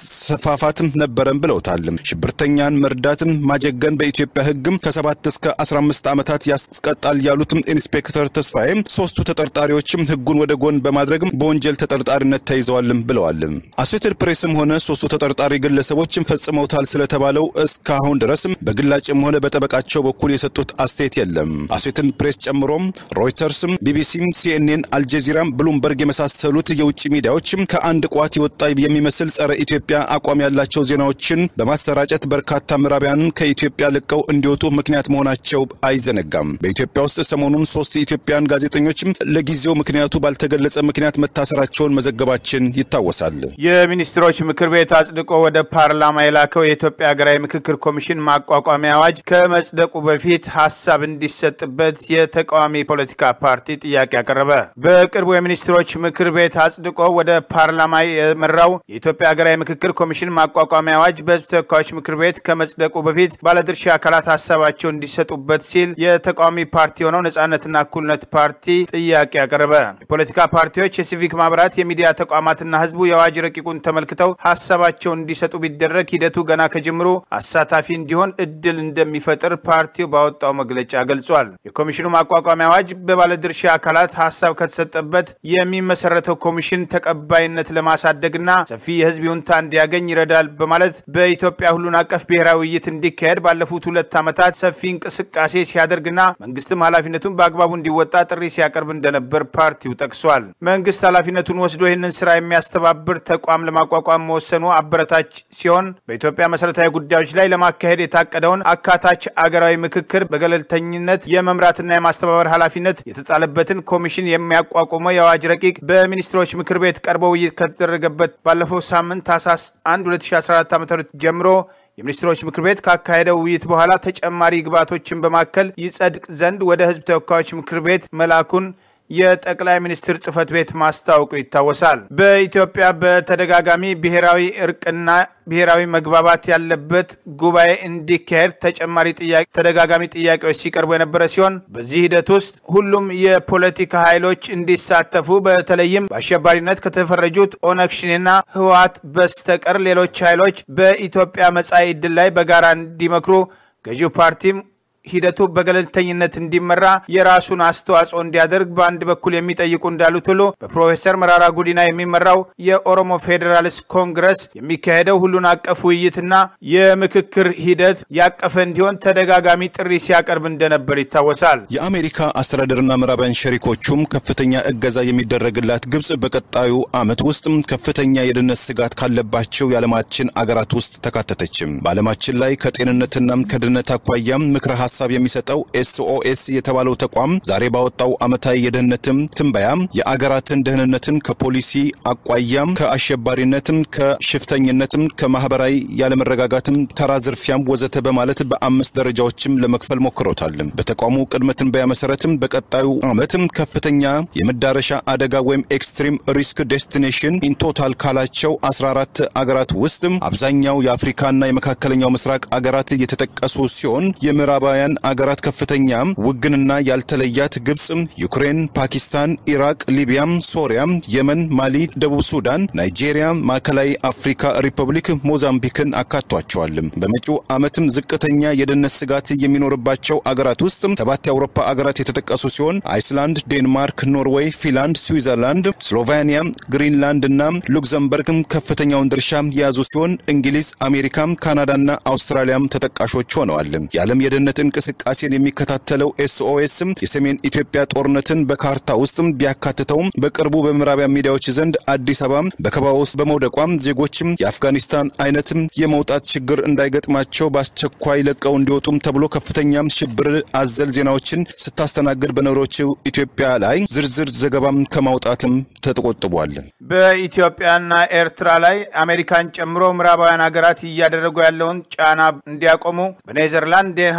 ማስፋፋት ነበረን ብለውታል። ሽብርተኛን መርዳትን ማጀገን በኢትዮጵያ ሕግም ከሰባት እስከ 15 ዓመታት ያስቀጣል ያሉትም ኢንስፔክተር ተስፋዬ ሶስቱ ተጠርጣሪዎችም ሕጉን ወደ ጎን በማድረግ በወንጀል ተጠርጣሪነት ተይዘዋልም ብለዋል። አሶሴትድ ፕሬስም ሆነ ሶስቱ ተጠርጣሪ ግለሰቦችም ፈጽመውታል ስለተባለው እስካሁን ድረስም በግላጭም ሆነ በጠበቃቸው በኩል የሰጡት አስተያየት የለም። አሶሴትድ ፕሬስ ጨምሮም ሮይተርስም፣ ቢቢሲም፣ ሲኤንኤን፣ አልጀዚራም፣ ብሉምበርግ የመሳሰሉት የውጭ ሚዲያዎችም ከአንድ ቋት የወጣ የሚመስል ጸረ ኢትዮጵያ አቋም ያላቸው ዜናዎችን በማሰራጨት በርካታ ምዕራባውያንን ከኢትዮጵያ ለቀው እንዲወጡ ምክንያት መሆናቸው አይዘነጋም። በኢትዮጵያ ውስጥ ሰሞኑን ሶስት የኢትዮጵያን ጋዜጠኞችም ለጊዜው ምክንያቱ ባልተገለጸ ምክንያት መታሰራቸውን መዘገባችን ይታወሳል። የሚኒስትሮች ምክር ቤት አጽድቆ ወደ ፓርላማ የላከው የኢትዮጵያ ሀገራዊ ምክክር ኮሚሽን ማቋቋሚያ አዋጅ ከመጽደቁ በፊት ሀሳብ እንዲሰጥበት የተቃዋሚ ፖለቲካ ፓርቲ ጥያቄ አቀረበ። በቅርቡ የሚኒስትሮች ምክር ቤት አጽድቆ ወደ ፓርላማ የመራው የኢትዮጵያ ሀገራዊ ምክክር ኮሚሽን ማቋቋሚያ አዋጅ በሕዝብ ተወካዮች ምክር ቤት ከመጽደቁ በፊት ባለድርሻ አካላት ሀሳባቸው እንዲሰጡበት ሲል የተቃዋሚ ፓርቲ የሆነው ነጻነትና እኩልነት ፓርቲ ጥያቄ አቀረበ። የፖለቲካ ፓርቲዎች፣ የሲቪክ ማህበራት፣ የሚዲያ ተቋማትና ህዝቡ የአዋጅ ረቂቁን ተመልክተው ሀሳባቸውን እንዲሰጡ ቢደረግ ሂደቱ ገና ከጅምሩ አሳታፊ እንዲሆን እድል እንደሚፈጥር ፓርቲው ባወጣው መግለጫ ገልጿል። የኮሚሽኑ ማቋቋሚያ አዋጅ በባለድርሻ አካላት ሀሳብ ከተሰጠበት የሚመሰረተው ኮሚሽን ተቀባይነት ለማሳደግና ሰፊ የህዝብ ይሁንታ እንዲያገኝ ይረዳል በማለት በኢትዮጵያ ሁሉን አቀፍ ብሔራዊ ውይይት እንዲካሄድ ባለፉት ሁለት ዓመታት ሰፊ እንቅስቃሴ ሲያደርግና መንግስትም ኃላፊነቱን በአግባቡ እንዲወጣ ጥሪ ሲያቀርብ እንደነበር ፓርቲው ጠቅሷል። መንግስት ኃላፊነቱን ወስዶ ይህንን ስራ የሚያስተባብር ተቋም ለማቋቋም መወሰኑ አበረታች ሲሆን በኢትዮጵያ መሰረታዊ ጉዳዮች ላይ ለማካሄድ የታቀደውን አካታች አገራዊ ምክክር በገለልተኝነት የመምራትና የማስተባበር ኃላፊነት የተጣለበትን ኮሚሽን የሚያቋቁመው የአዋጅ ረቂቅ በሚኒስትሮች ምክር ቤት ቀርቦ ውይይት ከተደረገበት ባለፈው ሳምንት ታህሳስ 1 2014 ዓ ም ጀምሮ የሚኒስትሮች ምክር ቤት ካካሄደው ውይይት በኋላ ተጨማሪ ግብዓቶችን በማከል ይጸድቅ ዘንድ ወደ ህዝብ ተወካዮች ምክር ቤት መላኩን የጠቅላይ ሚኒስትር ጽህፈት ቤት ማስታወቁ ይታወሳል። በኢትዮጵያ በተደጋጋሚ ብሔራዊ እርቅና ብሔራዊ መግባባት ያለበት ጉባኤ እንዲካሄድ ተጨማሪ ጥያቄ ተደጋጋሚ ጥያቄዎች ሲቀርቡ የነበረ ሲሆን በዚህ ሂደት ውስጥ ሁሉም የፖለቲካ ኃይሎች እንዲሳተፉ በተለይም በአሸባሪነት ከተፈረጁት ኦነግ ሸኔና ህወሓት በስተቀር ሌሎች ኃይሎች በኢትዮጵያ መጻኢ ዕድል ላይ በጋራ እንዲመክሩ ገዢው ፓርቲም ሂደቱ በገለልተኝነት እንዲመራ የራሱን አስተዋጽኦ እንዲያደርግ በአንድ በኩል የሚጠይቁ እንዳሉት ሁሉ በፕሮፌሰር መራራ ጉዲና የሚመራው የኦሮሞ ፌዴራሊስት ኮንግረስ የሚካሄደው ሁሉን አቀፍ ውይይትና የምክክር ሂደት ያቀፈ እንዲሆን ተደጋጋሚ ጥሪ ሲያቀርብ እንደነበር ይታወሳል። የአሜሪካ አስተዳደርና ምዕራባውያን ሸሪኮቹም ከፍተኛ እገዛ የሚደረግላት ግብጽ በቀጣዩ ዓመት ውስጥ ከፍተኛ የደህንነት ስጋት ካለባቸው የዓለማችን አገራት ውስጥ ተካተተችም። በዓለማችን ላይ ከጤንነትና ከደህንነት አኳያ ምክረ ሀሳብ የሚሰጠው ኤስኦኤስ የተባለው ተቋም ዛሬ ባወጣው ዓመታዊ የደህንነትም ትንበያ የአገራትን ደህንነትን ከፖሊሲ አቋያም ከአሸባሪነትም ከሽፍተኝነትም ከማህበራዊ ያለመረጋጋትም ተራ ዝርፊያም ወዘተ በማለት በአምስት ደረጃዎችም ለመክፈል ሞክሮታል። በተቋሙ ቅድመ ትንበያ መሰረትም በቀጣዩ ዓመትም ከፍተኛ የመዳረሻ አደጋ ወይም ኤክስትሪም ሪስክ ዴስቲኔሽን ኢንቶታል ካላቸው 14 አገራት ውስጥ አብዛኛው የአፍሪካና የመካከለኛው ምስራቅ አገራት የተጠቀሱ ሲሆን የምዕራባውያን አገራት ከፍተኛ ውግንና ያልተለያት ግብጽ፣ ዩክሬን፣ ፓኪስታን፣ ኢራቅ፣ ሊቢያም፣ ሶሪያ፣ የመን፣ ማሊ፣ ደቡብ ሱዳን፣ ናይጄሪያ፣ ማዕከላዊ አፍሪካ ሪፐብሊክ፣ ሞዛምቢክን አካቷቸዋል። በመጪው ዓመትም ዝቅተኛ የደህንነት ስጋት የሚኖርባቸው አገራት ውስጥ ሰባት የአውሮፓ አገራት የተጠቀሱ ሲሆን አይስላንድ፣ ዴንማርክ፣ ኖርዌይ፣ ፊንላንድ፣ ስዊዘርላንድ፣ ስሎቬኒያ፣ ግሪንላንድ እና ሉክዘምበርግም ከፍተኛውን ድርሻ የያዙ ሲሆን እንግሊዝ፣ አሜሪካም፣ ካናዳና አውስትራሊያም ተጠቃሾች ሆነዋል። የዓለም የደህንነት እንቅስቃሴን የሚከታተለው ኤስኦኤስ የሰሜን ኢትዮጵያ ጦርነትን በካርታ ውስጥ ቢያካትተውም በቅርቡ በምዕራቢያን ሚዲያዎች ዘንድ አዲስ አበባ በከበባ ውስጥ በመውደቋም ዜጎችም የአፍጋኒስታን አይነትም የመውጣት ችግር እንዳይገጥማቸው በአስቸኳይ ለቀው እንዲወጡም ተብሎ ከፍተኛም ሽብር አዘል ዜናዎችን ስታስተናግድ በኖሮችው ኢትዮጵያ ላይ ዝርዝር ዘገባም ከማውጣትም ተቆጥቧል። በኢትዮጵያና ኤርትራ ላይ አሜሪካን ጨምሮ ምዕራባውያን ሀገራት እያደረጉ ያለውን ጫና እንዲያቆሙ በኔዘርላንድ ዴንሃግ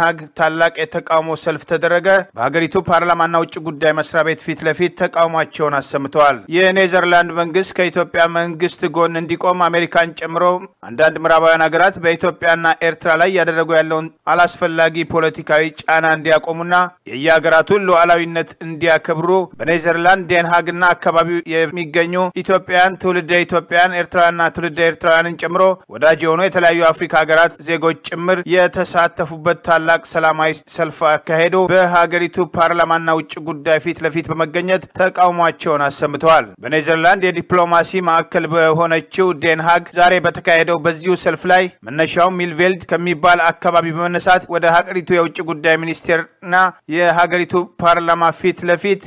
ታላቅ የተቃውሞ ሰልፍ ተደረገ። በሀገሪቱ ፓርላማና ውጭ ጉዳይ መስሪያ ቤት ፊት ለፊት ተቃውሟቸውን አሰምተዋል። የኔዘርላንድ መንግስት ከኢትዮጵያ መንግስት ጎን እንዲቆም አሜሪካን ጨምሮ አንዳንድ ምዕራባውያን ሀገራት በኢትዮጵያና ኤርትራ ላይ እያደረጉ ያለውን አላስፈላጊ ፖለቲካዊ ጫና እንዲያቆሙና የየሀገራቱን ሉዓላዊነት እንዲያከብሩ በኔዘርላንድ ዴንሃግና አካባቢው የሚገኙ ኢትዮጵያውያን፣ ትውልደ ኢትዮጵያውያን፣ ኤርትራውያንና ትውልደ ኤርትራውያንን ጨምሮ ወዳጅ የሆኑ የተለያዩ አፍሪካ ሀገራት ዜጎች ጭምር የተሳተፉበት ታላቅ ሰላማዊ ሰልፍ አካሄዱ በሀገሪቱ ፓርላማና ውጭ ጉዳይ ፊት ለፊት በመገኘት ተቃውሟቸውን አሰምተዋል። በኔዘርላንድ የዲፕሎማሲ ማዕከል በሆነችው ዴንሃግ ዛሬ በተካሄደው በዚሁ ሰልፍ ላይ መነሻው ሚልቬልድ ከሚባል አካባቢ በመነሳት ወደ ሀገሪቱ የውጭ ጉዳይ ሚኒስቴርና የሀገሪቱ ፓርላማ ፊት ለፊት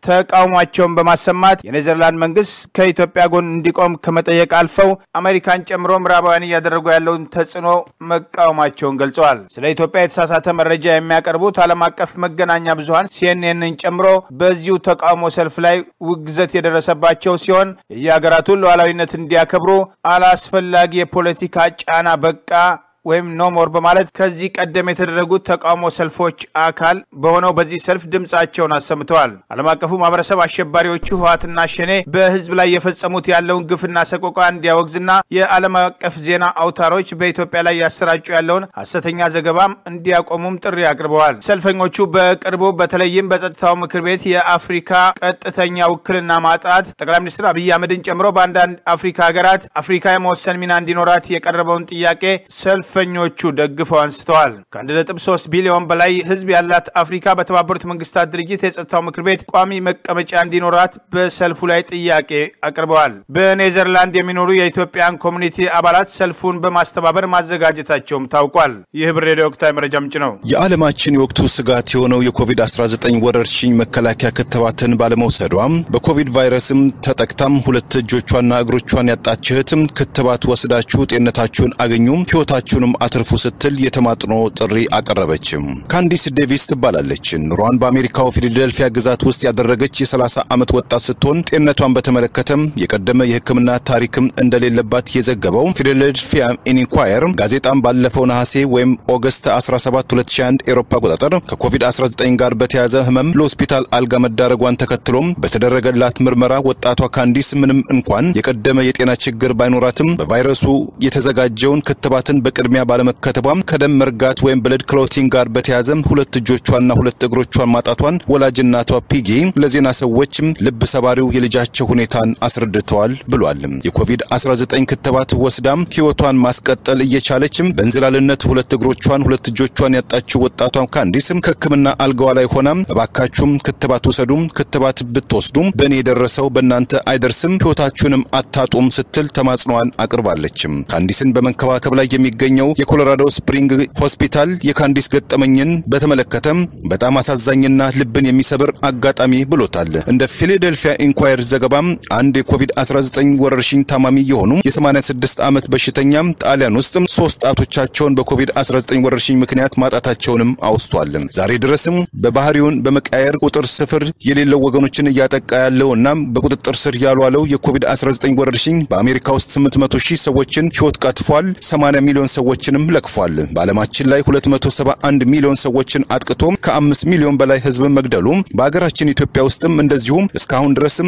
ተቃውሟቸውን በማሰማት የኔዘርላንድ መንግስት ከኢትዮጵያ ጎን እንዲቆም ከመጠየቅ አልፈው አሜሪካን ጨምሮ ምዕራባውያን እያደረጉ ያለውን ተጽዕኖ መቃወማቸውን ገልጸዋል። ስለ ኢትዮጵያ የተሳሳተ መረጃ የሚያቀርቡት ዓለም አቀፍ መገናኛ ብዙኃን ሲኤንኤንን ጨምሮ በዚሁ ተቃውሞ ሰልፍ ላይ ውግዘት የደረሰባቸው ሲሆን የየሀገራቱን ሉዓላዊነት እንዲያከብሩ አላስፈላጊ የፖለቲካ ጫና በቃ ወይም ኖሞር በማለት ከዚህ ቀደም የተደረጉት ተቃውሞ ሰልፎች አካል በሆነው በዚህ ሰልፍ ድምፃቸውን አሰምተዋል። ዓለም አቀፉ ማህበረሰብ አሸባሪዎቹ ህወሓትና ሸኔ በህዝብ ላይ የፈጸሙት ያለውን ግፍና ሰቆቃ እንዲያወግዝና የዓለም አቀፍ ዜና አውታሮች በኢትዮጵያ ላይ ያሰራጩ ያለውን ሐሰተኛ ዘገባም እንዲያቆሙም ጥሪ አቅርበዋል። ሰልፈኞቹ በቅርቡ በተለይም በጸጥታው ምክር ቤት የአፍሪካ ቀጥተኛ ውክልና ማጣት ጠቅላይ ሚኒስትር አብይ አህመድን ጨምሮ በአንዳንድ አፍሪካ ሀገራት አፍሪካ የመወሰን ሚና እንዲኖራት የቀረበውን ጥያቄ ሰልፍ ሰልፈኞቹ ደግፈው አንስተዋል። ከ1.3 ቢሊዮን በላይ ህዝብ ያላት አፍሪካ በተባበሩት መንግስታት ድርጅት የጸጥታው ምክር ቤት ቋሚ መቀመጫ እንዲኖራት በሰልፉ ላይ ጥያቄ አቅርበዋል። በኔዘርላንድ የሚኖሩ የኢትዮጵያን ኮሚኒቲ አባላት ሰልፉን በማስተባበር ማዘጋጀታቸውም ታውቋል። ይህ ብር ሬዲዮ ወቅታዊ መረጃ ምንጭ ነው። የዓለማችን የወቅቱ ስጋት የሆነው የኮቪድ-19 ወረርሽኝ መከላከያ ክትባትን ባለመውሰዷም በኮቪድ ቫይረስም ተጠቅታም ሁለት እጆቿና እግሮቿን ያጣች እህትም ክትባት ወስዳችሁ ጤንነታችሁን አገኙም ህይወታችሁን አትርፉ ስትል የተማጥኖ ጥሪ አቀረበችም። ካንዲስ ዴቪስ ትባላለች። ኑሯን በአሜሪካው ፊላዴልፊያ ግዛት ውስጥ ያደረገች የ30 ዓመት ወጣት ስትሆን ጤንነቷን በተመለከተም የቀደመ የሕክምና ታሪክም እንደሌለባት የዘገበው ፊላዴልፊያ ኢንኳየር ጋዜጣም ባለፈው ነሐሴ ወይም ኦገስት 17 2021 ኤሮፓ አቆጣጠር ከኮቪድ-19 ጋር በተያያዘ ህመም ለሆስፒታል አልጋ መዳረጓን ተከትሎም በተደረገላት ምርመራ ወጣቷ ካንዲስ ምንም እንኳን የቀደመ የጤና ችግር ባይኖራትም በቫይረሱ የተዘጋጀውን ክትባትን በቅድሚያ ባለመከተቧም ከደም መርጋት ወይም ብለድ ክሎቲንግ ጋር በተያያዘ ሁለት እጆቿና ሁለት እግሮቿን ማጣቷን ወላጅ እናቷ ፒጊ ለዜና ሰዎችም ልብ ሰባሪው የልጃቸው ሁኔታን አስረድተዋል ብሏል። የኮቪድ-19 ክትባት ወስዳም ህይወቷን ማስቀጠል እየቻለችም በእንዝላልነት ሁለት እግሮቿን ሁለት እጆቿን ያጣችው ወጣቷ ካንዲስም ከህክምና አልጋዋ ላይ ሆናም እባካችሁም ክትባት ውሰዱም፣ ክትባት ብትወስዱም በእኔ የደረሰው በእናንተ አይደርስም፣ ህይወታችሁንም አታጡም ስትል ተማጽኗን አቅርባለችም። ካንዲስን በመንከባከብ ላይ የሚገኘው የኮሎራዶ ስፕሪንግ ሆስፒታል የካንዲስ ገጠመኝን በተመለከተም በጣም አሳዛኝና ልብን የሚሰብር አጋጣሚ ብሎታል። እንደ ፊላዴልፊያ ኢንኳየር ዘገባም አንድ የኮቪድ-19 ወረርሽኝ ታማሚ የሆኑ የ86 ዓመት በሽተኛም ጣሊያን ውስጥ ሶስት ጣቶቻቸውን በኮቪድ-19 ወረርሽኝ ምክንያት ማጣታቸውንም አውስቷል። ዛሬ ድረስም በባህሪውን በመቃየር ቁጥር ስፍር የሌለው ወገኖችን እያጠቃ ያለውና በቁጥጥር ስር ያልዋለው የኮቪድ-19 ወረርሽኝ በአሜሪካ ውስጥ 800 ሺህ ሰዎችን ህይወት ቀጥፏል። 80 ሚሊዮን ሰዎችንም ለክፏል። በዓለማችን ላይ 271 ሚሊዮን ሰዎችን አጥቅቶ ከ5 ሚሊዮን በላይ ህዝብን መግደሉ በሀገራችን ኢትዮጵያ ውስጥም እንደዚሁም እስካሁን ድረስም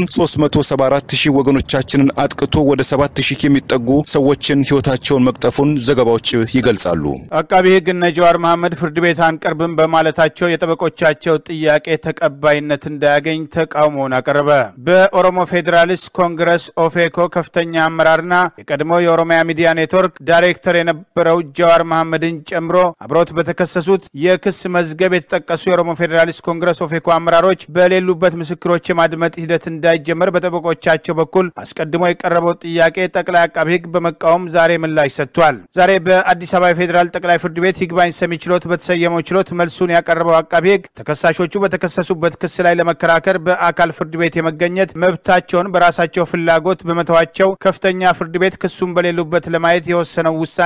374 ሺህ ወገኖቻችንን አጥቅቶ ወደ 7 ሺህ የሚጠጉ ሰዎችን ህይወታቸውን መቅጠፉን ዘገባዎች ይገልጻሉ። አቃቢ ህግ እነ ጀዋር መሐመድ ፍርድ ቤት አንቀርብም በማለታቸው የጠበቆቻቸው ጥያቄ ተቀባይነት እንዳያገኝ ተቃውሞውን አቀረበ። በኦሮሞ ፌዴራሊስት ኮንግረስ ኦፌኮ ከፍተኛ አመራርና የቀድሞው የኦሮሚያ ሚዲያ ኔትወርክ ዳይሬክተር የነበረው ጀዋር መሐመድን ጨምሮ አብሮት በተከሰሱት የክስ መዝገብ የተጠቀሱ የኦሮሞ ፌዴራሊስት ኮንግረስ ኦፌኮ አመራሮች በሌሉበት ምስክሮች የማድመጥ ሂደት እንዳይጀመር በጠበቆቻቸው በኩል አስቀድሞ የቀረበው ጥያቄ ጠቅላይ አቃቢ ህግ በመቃወም ዛሬ ምላሽ ሰጥቷል። ዛሬ በአዲስ አበባ የፌዴራል ጠቅላይ ፍርድ ቤት ይግባኝ ሰሚ ችሎት በተሰየመው ችሎት መልሱን ያቀረበው አቃቢ ህግ ተከሳሾቹ በተከሰሱበት ክስ ላይ ለመከራከር በአካል ፍርድ ቤት የመገኘት መብታቸውን በራሳቸው ፍላጎት በመተዋቸው ከፍተኛ ፍርድ ቤት ክሱን በሌሉበት ለማየት የወሰነው ውሳኔ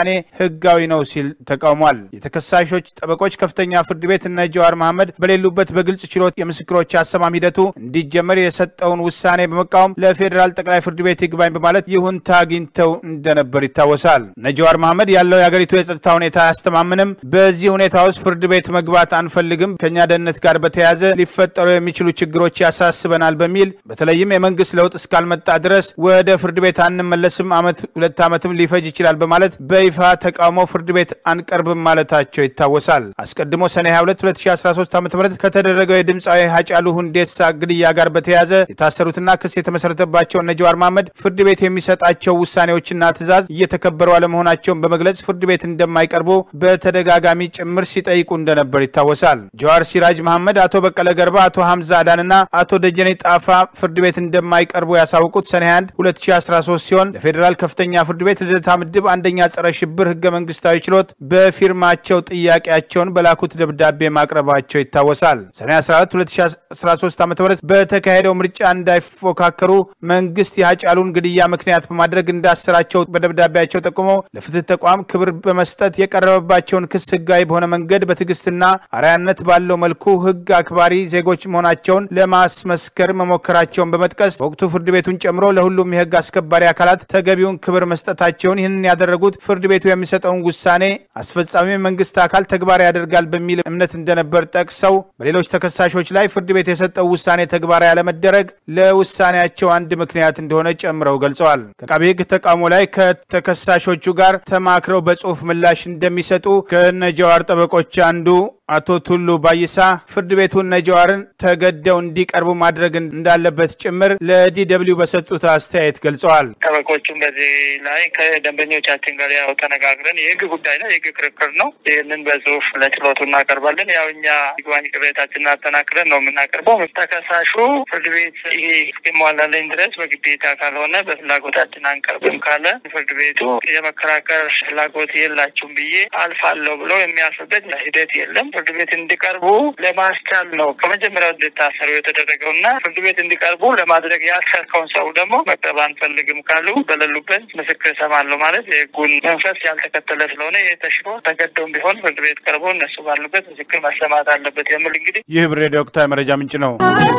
ህጋዊ ነው ሲል ተቃውሟል። የተከሳሾች ጠበቆች ከፍተኛ ፍርድ ቤት እነ ጀዋር መሐመድ በሌሉበት በግልጽ ችሎት የምስክሮች አሰማም ሂደቱ እንዲጀመር የሰጠውን ውሳኔ በመቃወም ለፌዴራል ጠቅላይ ፍርድ ቤት ይግባኝ በማለት ይሁንታ አግኝተው እንደነበር ይታወሳል። እነ ጀዋር መሐመድ ያለው የአገሪቱ የጸጥታ ሁኔታ አያስተማምንም፣ በዚህ ሁኔታ ውስጥ ፍርድ ቤት መግባት አንፈልግም፣ ከእኛ ደህንነት ጋር በተያያዘ ሊፈጠሩ የሚችሉ ችግሮች ያሳስበናል በሚል በተለይም የመንግስት ለውጥ እስካልመጣ ድረስ ወደ ፍርድ ቤት አንመለስም፣ አመት ሁለት ዓመትም ሊፈጅ ይችላል በማለት በይፋ ተቃውሞ ፍርድ ቤት አንቀርብም ማለታቸው ይታወሳል። አስቀድሞ ሰኔ 22 2013 ዓ ም ከተደረገው የድምፃዊ ሀጫሉ ሁንዴሳ ግድያ ጋር በተያያዘ የታሰሩትና ክስ የተመሰረተባቸው እነ ጀዋር መሐመድ ፍርድ ቤት የሚሰጣቸው ውሳኔዎችና ትዕዛዝ እየተከበሩ አለመሆናቸውን በመግለጽ ፍርድ ቤት እንደማይቀርቡ በተደጋጋሚ ጭምር ሲጠይቁ እንደነበር ይታወሳል። ጀዋር ሲራጅ መሐመድ፣ አቶ በቀለ ገርባ፣ አቶ ሐምዛ አዳንና አቶ ደጀኔ ጣፋ ፍርድ ቤት እንደማይቀርቡ ያሳውቁት ሰኔ 21 2013 ሲሆን ለፌዴራል ከፍተኛ ፍርድ ቤት ልደታ ምድብ አንደኛ ጸረ ሽብር ህገ መንግስታዊ ችሎት በፊርማቸው ጥያቄያቸውን በላኩት ደብዳቤ ማቅረባቸው ይታወሳል። ሰኔ 14 2013 ዓ ም በተካሄደው ምርጫ እንዳይፎካከሩ መንግስት የሀጫሉን ግድያ ምክንያት በማድረግ እንዳሰራቸው በደብዳቤያቸው ጠቁመው ለፍትህ ተቋም ክብር በመስጠት የቀረበባቸውን ክስ ህጋዊ በሆነ መንገድ በትዕግስትና አርአያነት ባለው መልኩ ህግ አክባሪ ዜጎች መሆናቸውን ለማስመስከር መሞከራቸውን በመጥቀስ በወቅቱ ፍርድ ቤቱን ጨምሮ ለሁሉም የህግ አስከባሪ አካላት ተገቢውን ክብር መስጠታቸውን ይህንን ያደረጉት ፍርድ ቤቱ የሚሰጠውን ውሳኔ አስፈጻሚ መንግስት አካል ተግባራዊ ያደርጋል በሚል እምነት እንደነበር ጠቅሰው በሌሎች ተከሳሾች ላይ ፍርድ ቤት የሰጠው ውሳኔ ተግባራዊ ያለመደረግ ለውሳኔያቸው አንድ ምክንያት እንደሆነ ጨምረው ገልጸዋል። ከአቃቤ ህግ ተቃውሞ ላይ ከተከሳሾቹ ጋር ተማክረው በጽሁፍ ምላሽ እንደሚሰጡ ከነጀዋር ጠበቆች አንዱ አቶ ቱሉ ባይሳ ፍርድ ቤቱ ነጀዋርን ተገደው እንዲቀርቡ ማድረግ እንዳለበት ጭምር ለዲደብሊው በሰጡት አስተያየት ገልጸዋል። ጠበቆቹም በዚህ ላይ ከደንበኞቻችን ጋር ያው ተነጋግረን የህግ ጉዳይ ነው፣ የህግ ክርክር ነው። ይህንን በጽሁፍ ለችሎቱ እናቀርባለን። ያው እኛ ይግባኝ ቅሬታችንን አጠናክረን ነው የምናቀርበው። ተከሳሹ ፍርድ ቤት ይሄ እስኪሟላልኝ ድረስ በግዴታ ካልሆነ በፍላጎታችን አንቀርብም ካለ ፍርድ ቤቱ የመከራከር ፍላጎት የላችሁም ብዬ አልፋለሁ ብሎ የሚያልፍበት ሂደት የለም። ፍርድ ቤት እንዲቀርቡ ለማስቻል ነው ከመጀመሪያው እንዲታሰሩ የተደረገው እና ፍርድ ቤት እንዲቀርቡ ለማድረግ ያሰርከውን ሰው ደግሞ መቅረብ አንፈልግም ካሉ በሌሉበት ምስክር እሰማለሁ ማለት የህጉን መንፈስ ያልተከተለ ስለሆነ ይህ ተሽሮ ተገደውም ቢሆን ፍርድ ቤት ቀርቦ እነሱ ባሉበት ምስክር መሰማት አለበት የሚል እንግዲህ ይህ ብር ሬዲዮ ወቅታዊ መረጃ ምንጭ ነው።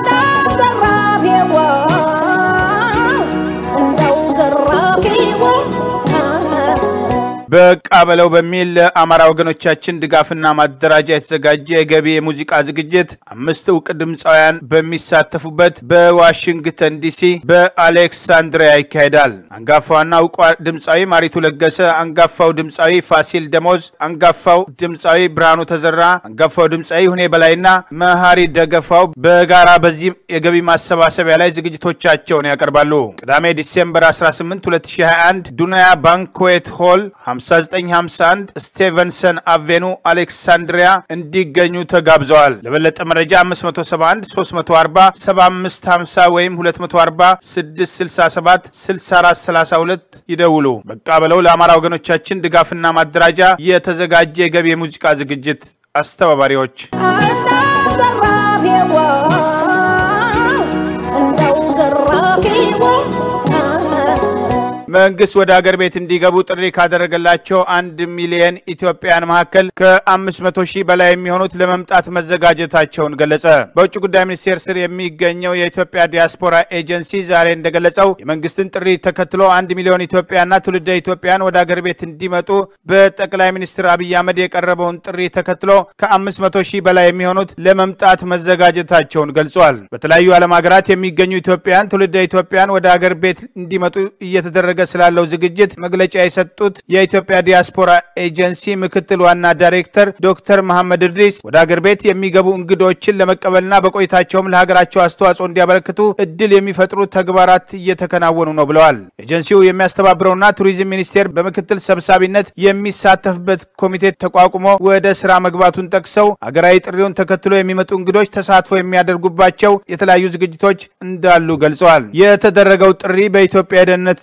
በቃ በለው በሚል ለአማራ ወገኖቻችን ድጋፍና ማደራጃ የተዘጋጀ የገቢ የሙዚቃ ዝግጅት አምስት እውቅ ድምፃውያን በሚሳተፉበት በዋሽንግተን ዲሲ በአሌክሳንድሪያ ይካሄዳል። አንጋፋዋና እውቋ ድምፃዊ ማሪቱ ለገሰ፣ አንጋፋው ድምፃዊ ፋሲል ደሞዝ፣ አንጋፋው ድምፃዊ ብርሃኑ ተዘራ፣ አንጋፋው ድምፃዊ ሁኔ በላይና መሀሪ ደገፋው በጋራ በዚህ የገቢ ማሰባሰቢያ ላይ ዝግጅቶቻቸውን ያቀርባሉ። ቅዳሜ ዲሴምበር 18 2021 ዱናያ ባንክዌት ሆል 5951 ስቴቨንሰን አቬኑ አሌክሳንድሪያ እንዲገኙ ተጋብዘዋል። ለበለጠ መረጃ 571 340 7550 ወይም 240 667 6432 ይደውሉ። በቃ በለው ለአማራ ወገኖቻችን ድጋፍና ማደራጃ የተዘጋጀ የገቢ የሙዚቃ ዝግጅት አስተባባሪዎች መንግስት ወደ አገር ቤት እንዲገቡ ጥሪ ካደረገላቸው አንድ ሚሊየን ኢትዮጵያን መካከል ከ500 ሺህ በላይ የሚሆኑት ለመምጣት መዘጋጀታቸውን ገለጸ። በውጭ ጉዳይ ሚኒስቴር ስር የሚገኘው የኢትዮጵያ ዲያስፖራ ኤጀንሲ ዛሬ እንደገለጸው የመንግስትን ጥሪ ተከትሎ አንድ ሚሊዮን ኢትዮጵያና ትውልደ ኢትዮጵያን ወደ አገር ቤት እንዲመጡ በጠቅላይ ሚኒስትር አብይ አህመድ የቀረበውን ጥሪ ተከትሎ ከ500 ሺህ በላይ የሚሆኑት ለመምጣት መዘጋጀታቸውን ገልጿል። በተለያዩ ዓለም ሀገራት የሚገኙ ኢትዮጵያን ትውልደ ኢትዮጵያን ወደ አገር ቤት እንዲመጡ እየተደረገ ስላለው ዝግጅት መግለጫ የሰጡት የኢትዮጵያ ዲያስፖራ ኤጀንሲ ምክትል ዋና ዳይሬክተር ዶክተር መሐመድ እድሪስ ወደ አገር ቤት የሚገቡ እንግዶችን ለመቀበልና በቆይታቸውም ለሀገራቸው አስተዋጽኦ እንዲያበረክቱ እድል የሚፈጥሩ ተግባራት እየተከናወኑ ነው ብለዋል። ኤጀንሲው የሚያስተባብረውና ቱሪዝም ሚኒስቴር በምክትል ሰብሳቢነት የሚሳተፍበት ኮሚቴ ተቋቁሞ ወደ ስራ መግባቱን ጠቅሰው አገራዊ ጥሪውን ተከትሎ የሚመጡ እንግዶች ተሳትፎ የሚያደርጉባቸው የተለያዩ ዝግጅቶች እንዳሉ ገልጸዋል። የተደረገው ጥሪ በኢትዮጵያ የደህንነት የጉዞ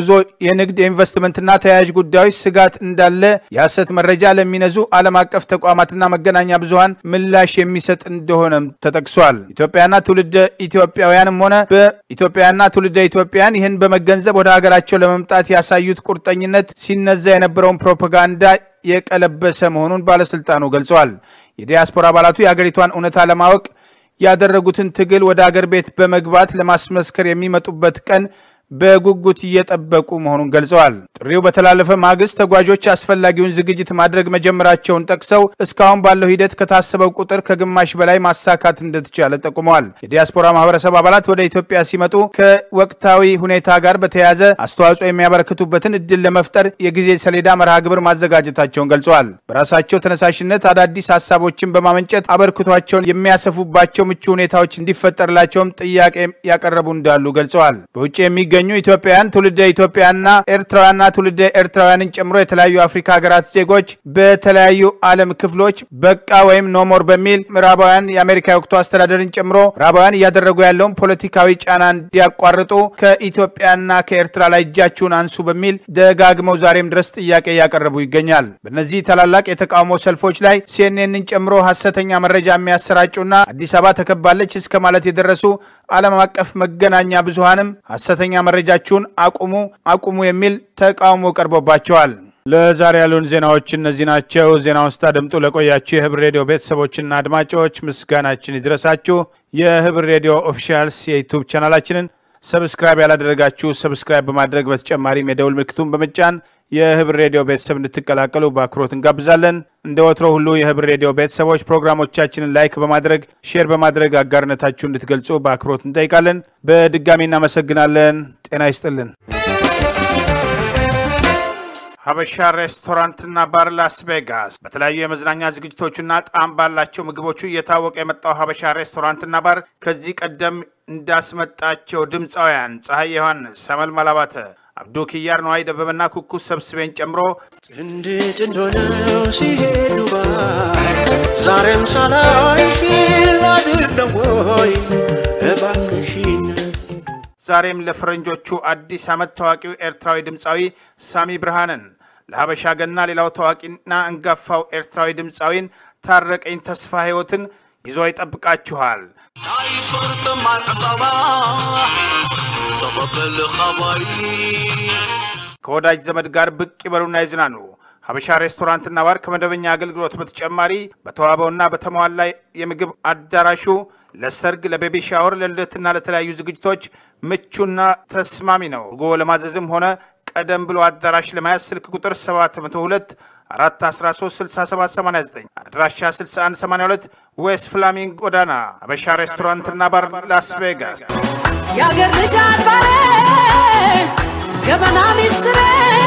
የጉዞ፣ የንግድ፣ የኢንቨስትመንትና ተያያዥ ጉዳዮች ስጋት እንዳለ የሐሰት መረጃ ለሚነዙ ዓለም አቀፍ ተቋማትና መገናኛ ብዙኃን ምላሽ የሚሰጥ እንደሆነም ተጠቅሷል። ኢትዮጵያና ትውልደ ኢትዮጵያውያንም ሆነ በኢትዮጵያና ትውልደ ኢትዮጵያን ይህን በመገንዘብ ወደ ሀገራቸው ለመምጣት ያሳዩት ቁርጠኝነት ሲነዛ የነበረውን ፕሮፓጋንዳ የቀለበሰ መሆኑን ባለስልጣኑ ገልጸዋል። የዲያስፖራ አባላቱ የአገሪቷን እውነታ ለማወቅ ያደረጉትን ትግል ወደ አገር ቤት በመግባት ለማስመስከር የሚመጡበት ቀን በጉጉት እየጠበቁ መሆኑን ገልጸዋል። ጥሪው በተላለፈ ማግስት ተጓዦች አስፈላጊውን ዝግጅት ማድረግ መጀመራቸውን ጠቅሰው እስካሁን ባለው ሂደት ከታሰበው ቁጥር ከግማሽ በላይ ማሳካት እንደተቻለ ጠቁመዋል። የዲያስፖራ ማህበረሰብ አባላት ወደ ኢትዮጵያ ሲመጡ ከወቅታዊ ሁኔታ ጋር በተያያዘ አስተዋጽኦ የሚያበረክቱበትን እድል ለመፍጠር የጊዜ ሰሌዳ መርሃ ግብር ማዘጋጀታቸውን ገልጸዋል። በራሳቸው ተነሳሽነት አዳዲስ ሀሳቦችን በማመንጨት አበርክቷቸውን የሚያሰፉባቸው ምቹ ሁኔታዎች እንዲፈጠርላቸውም ጥያቄ ያቀረቡ እንዳሉ ገልጸዋል። በውጭ የሚገ የሚገኙ ኢትዮጵያውያን ትውልደ ኢትዮጵያና ኤርትራውያንና ትውልደ ኤርትራውያንን ጨምሮ የተለያዩ አፍሪካ ሀገራት ዜጎች በተለያዩ ዓለም ክፍሎች በቃ ወይም ኖሞር በሚል ምዕራባውያን የአሜሪካ የወቅቱ አስተዳደርን ጨምሮ ምዕራባውያን እያደረጉ ያለውን ፖለቲካዊ ጫና እንዲያቋርጡ ከኢትዮጵያና ከኤርትራ ላይ እጃችሁን አንሱ በሚል ደጋግመው ዛሬም ድረስ ጥያቄ እያቀረቡ ይገኛል። በእነዚህ ታላላቅ የተቃውሞ ሰልፎች ላይ ሲኤንኤንን ጨምሮ ሀሰተኛ መረጃ የሚያሰራጩና አዲስ አበባ ተከባለች እስከ ማለት የደረሱ ዓለም አቀፍ መገናኛ ብዙሃንም ሀሰተኛ መረጃችሁን አቁሙ አቁሙ የሚል ተቃውሞ ቀርቦባቸዋል። ለዛሬ ያሉን ዜናዎች እነዚህ ናቸው። ዜናውን ስታደምጡ ለቆያችሁ የህብር ሬዲዮ ቤተሰቦችና አድማጮች ምስጋናችን ይድረሳችሁ። የህብር ሬዲዮ ኦፊሻልስ የዩቱብ ቻናላችንን ሰብስክራይብ ያላደረጋችሁ ሰብስክራይብ በማድረግ በተጨማሪም የደውል ምልክቱን በመጫን የህብር ሬዲዮ ቤተሰብ እንድትቀላቀሉ በአክብሮት እንጋብዛለን። እንደ ወትሮ ሁሉ የህብር ሬዲዮ ቤተሰቦች ፕሮግራሞቻችንን ላይክ በማድረግ ሼር በማድረግ አጋርነታችሁ እንድትገልጹ በአክብሮት እንጠይቃለን። በድጋሚ እናመሰግናለን። ጤና ይስጥልን። ሀበሻ ሬስቶራንትና ባር ላስ ቬጋስ በተለያዩ የመዝናኛ ዝግጅቶቹና ጣዕም ባላቸው ምግቦቹ እየታወቀ የመጣው ሀበሻ ሬስቶራንትና ባር ከዚህ ቀደም እንዳስመጣቸው ድምፃውያን ፀሐይ ዮሐንስ፣ ሰመልማል አባተ፣ አብዱ ኪያር፣ ነዋይ ደበበና ኩኩ ሰብስቤን ጨምሮ ጥንድ ጥንድ ሆነው ሲሄዱ ባይ ዛሬም ሳላይሽ ላድር ወይ እባክሽን ዛሬም ለፈረንጆቹ አዲስ ዓመት ታዋቂው ኤርትራዊ ድምፃዊ ሳሚ ብርሃንን ለሀበሻ ገና ሌላው ታዋቂና አንጋፋው ኤርትራዊ ድምፃዊን ታረቀኝ ተስፋ ሕይወትን ይዞ ይጠብቃችኋል። አይፈርጥም አልዕቀባ ተቀበል ኸባሪ ከወዳጅ ዘመድ ጋር ብቅ ይበሉና ይዝናኑ። ሀበሻ ሬስቶራንትና ባር ከመደበኛ አገልግሎት በተጨማሪ በተዋበውና በተሟላ የምግብ አዳራሹ ለሰርግ፣ ለቤቢ ሻወር፣ ለልደትና ለተለያዩ ዝግጅቶች ምቹና ተስማሚ ነው። ጉዞ ለማዘዝም ሆነ ቀደም ብሎ አዳራሽ ለመያዝ ስልክ ቁጥር 702 413 6789 አድራሻ 6182 ዌስት ፍላሚንግ ጎዳና ሀበሻ ሬስቶራንትና ባር ላስ ቬጋስ የአገር ልጅ አድባሬ ገበና ሚስትሬ